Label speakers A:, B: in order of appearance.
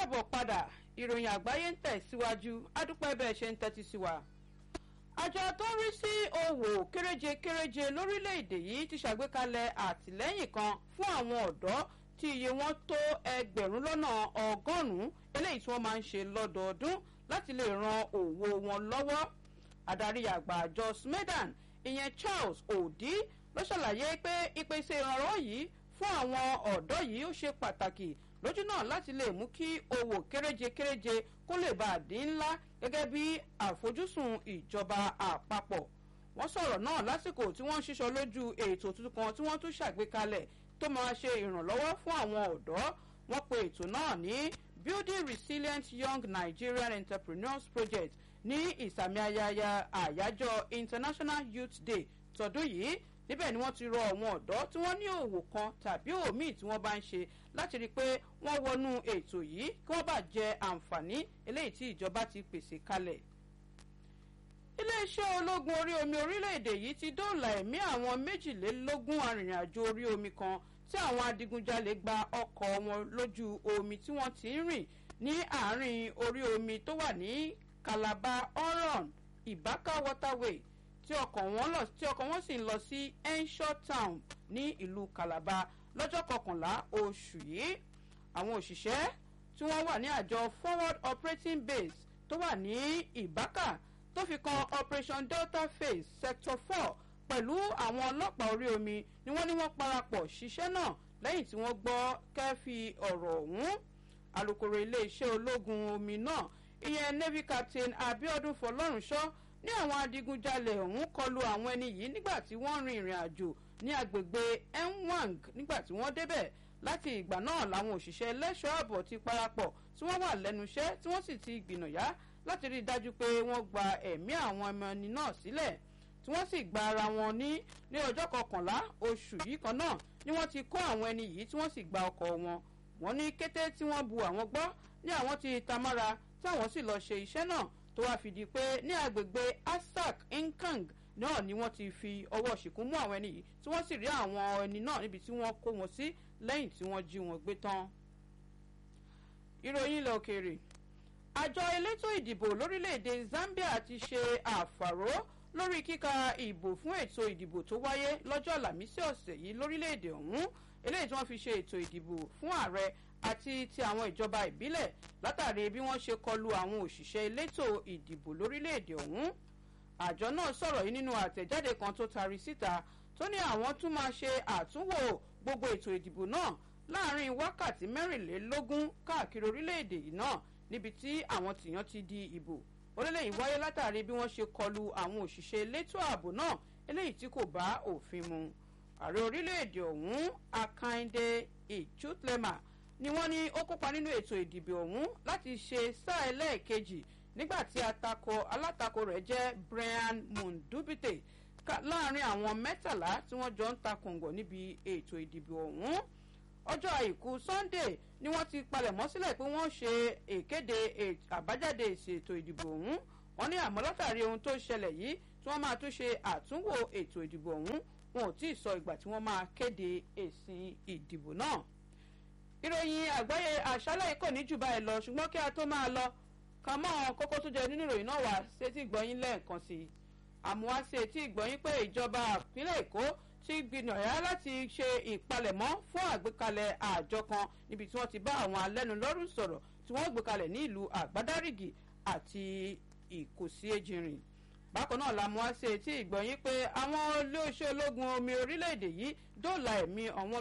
A: káàbọ̀ padà ìròyìn àgbáyé ń tẹ̀síwájú adúpẹ́ bẹ́ẹ̀ ṣe ń tẹ́tí sí wa. àjọ tó ń rí sí òwò kéréje kéréje lórílẹ̀‐èdè yìí ti ṣàgbékalẹ̀ àtìlẹ́yìn kan fún àwọn ọ̀dọ́ tí iye wọn tó ẹgbẹ̀rún lọ́nà ọgọ́rùn-ún eléyìí tí wọ́n máa ń ṣe lọ́dọọdún láti lè ran òwò wọn lọ́wọ́. adarí àgbà àjọ smedan ìyẹn charles odi ló ṣàlàyé pé ìpèsè ìrànlọ́wọ́ yìí fún àwọn ọ̀dọ́ yìí ó ṣe pàtàkì lójú náà láti lè mú kí owó kéréje kéréje kó lè bá a dín ńlá gẹ́gẹ́ bí àfojúsùn ìjọba àpapọ̀ wọ́n sọ̀rọ̀ náà lásìkò tí wọ́n ń ṣiṣọ́ lójú ètò tuntun kan tí wọ́n tún ṣàgbékalẹ̀ tó máa ṣe ìrànlọ́wọ́ fún àwọn ọ̀dọ́ wọ́n pe ètò náà ní building resilient young nigerian entrepreneurs project ní ìsàmì ayẹyẹ àyájọ́ international youth day tọdún yìí níbẹ̀ ni wọ́n ti rọ àwọn ọ̀dọ́ tí wọ́n ní òwò kan tàbí òmíì tí wọ́n bá ń ṣe láti rí i pé wọ́n wọnú ètò yìí kí wọ́n bá jẹ àǹfààní eléyìí tí ìjọba ti pèsè kalẹ̀. iléeṣẹ́ ológun orí omi orílẹ̀-èdè yìí ti dóòlà ẹ̀mí àwọn méjìlélógún arìnrìn-àjò orí omi kan tí àwọn adigunjalè gba ọkọ̀ wọn lójú omi tí wọ́n ti ń rìn ní àárín orí omi tó wà ní calabar oron ibaka waterway tí ọkọ̀ wọn lọ tí ọkọ̀ wọn sì ń lọ sí enshaw town ní ìlú calabar lọ́jọ́ kọkànlá oṣù yìí àwọn òṣìṣẹ́ tí wọ́n wà ní àjọ forward operating base tó wà ní ìbákà tó fi kan operation delta phase sector four pẹ̀lú àwọn ọlọ́pàá orí omi ni wọ́n ní wọ́n parapọ̀ ṣiṣẹ́ náà lẹ́yìn tí wọ́n gbọ́ kẹ́fì ọ̀rọ̀ ọ̀hún alūkkóró iléeṣẹ́ ológun omi náà ìyẹn navy captain abiodun fọlọ́runṣọ́ ní àwọn adigunjalè ọ̀hún kọlu àwọn ẹni yìí nígbà tí wọ́n rin ìrìn àjò ní agbègbè nwang nígbà tí wọ́n débẹ̀ láti ìgbà náà làwọn òṣìṣẹ́ ẹlẹ́ṣọ́ ààbò ti parapọ̀ tí wọ́n wà lẹ́nu iṣẹ́ tí wọ́n sì ti gbìnàyà láti rí i dájú pé wọ́n gba ẹ̀mí àwọn ọmọ ẹni náà sílẹ̀ tí wọ́n sì gba ara wọn ní ní ọjọ́ kọkànlá oṣù yìí kan náà ni wọ́n ti kó àwọn ẹni yìí tí wọ́n sì gba ọkọ̀ wọn wọ́n ní kété tí wọ́n bu àwọn gbọ́ ní àwọn ti tamára táwọn sì lọ ṣe iṣẹ́ náà tó wáá fìdí pé ní agbègbè asak nkang náà ni wọ́n ti fi ọwọ́ ṣìkún mú àwọn ẹni yìí tí wọ́n sì rí àwọn ẹni náà níbi tí wọ́n kó wọn sí lẹ́yìn tí wọ́n jí wọn gbé tán. ìròyìn ilẹ̀ òkèèrè àjọ elétò ìdìbò lórílẹ̀‐èdè zambia ti ṣe àfàró lórí kíka ìbò fún ètò ìdìbò tó wáyé lọ́jọ́ àlàmísì ọ̀sẹ̀ yìí lórílẹ̀‐èdè ọ̀hún eléyìí tí wọ́n fi ṣe ètò ìdìbò fún ààrẹ àti ti àwọn ìjọba ìbílẹ̀ látàrí bí wọ́n ṣe kọlu àwọn òṣìṣẹ́ elétò ìdìbò lórílẹ̀‐èdè ọ̀hún àjọ náà sọ̀rọ̀ yìí nínú àtẹ̀jáde kan tó tari síta tó ní àwọn tún máa ṣe àtúnwò gbogbo ètò ìdìbò náà láàrin wákàtí mẹ́rìnlélógún káàkiri orílẹ̀‐èdè yìí náà níbi tí àwọn tìyàn ti di ìbò orílẹ̀ yìí wáyé látàrí bí wọ́n ṣe kọlu àwọn òṣìṣẹ́ elétò ààbò náà eléyìí tí kò bá òfin mu ààrẹ orílẹ̀‐èdè ọ̀hún akande ichutlema ni wọ́n ní ó kópa nínú ètò ìdìbò ọ̀hún láti ṣe sáà ẹlẹ́ẹ̀kejì nígbà tí alátakò rẹ̀ jẹ́ brian mundubite láàrin àwọn mẹ́tàlá tí wọ́n jọ ń ta kòǹgọ̀ níbi ètò ìdìbò ọ̀hún ọjọ́ àìkú sunday ni wọ́n ti palẹ̀mọ́ sílẹ̀ pé wọ́n ṣe ìkéde àbájáde èsì ètò ìdìbò ọ̀hún wọ́n ní àmọ́ látàrí ohun tó ṣẹlẹ̀ yìí tí wọ́n máa tún ṣe àtúnwò ètò ìdìbò ọ̀hún wọn ò tí ì sọ ìgbà tí wọ́n máa kéde èsì ìdìbò náà ìròyìn àgbáyé àṣálẹ̀ kò ní jù báyìí lọ ṣùgbọ́n kí a tó máa lọ ká mọ́ àwọn kókó tó jẹ nínú ìròyìn náà wá sétí ìgbọ́yìn lẹ́ẹ̀kan sí i àmúwá sí etí ìgbọ́yìn pé ìjọba ìpínlẹ̀ èkó ti gbìyànjú láti ṣe ìpalẹ̀mọ́ fún àgbékalẹ̀ àjọ kan níbi tí wọ́n ti bá àwọn alẹ́nulọ́rùn sọ̀rọ̀ tí wọ́n gbé kalẹ̀ ní ìlú àgbádárìgì àti ìkòsí ejìnrìn bákan náà la mú wá sí etí ìgbọ́yìn pé àwọn olóṣèlú ológun omi orílẹ̀-èdè yìí dóòlà ẹ̀mí àwọn